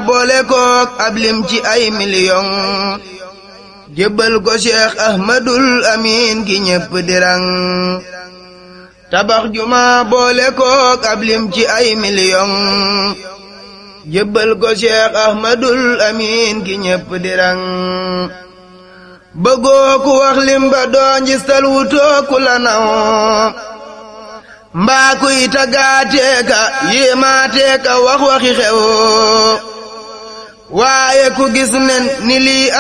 boole kook ab lim ci ay miliyon jébbal ko cheikh ahmadul amin ki ñépp dirang tabax juma boole kook ab lim ci ay miliyon jébbal ko cheikh ahmadul amin ki ñépp dirang bëggoo ku wax lim ba doo njistal wutoo ku la naw mbaa kuy tagaateeka yéemaateeka wax waxi xew waaye ku gis nen ni lii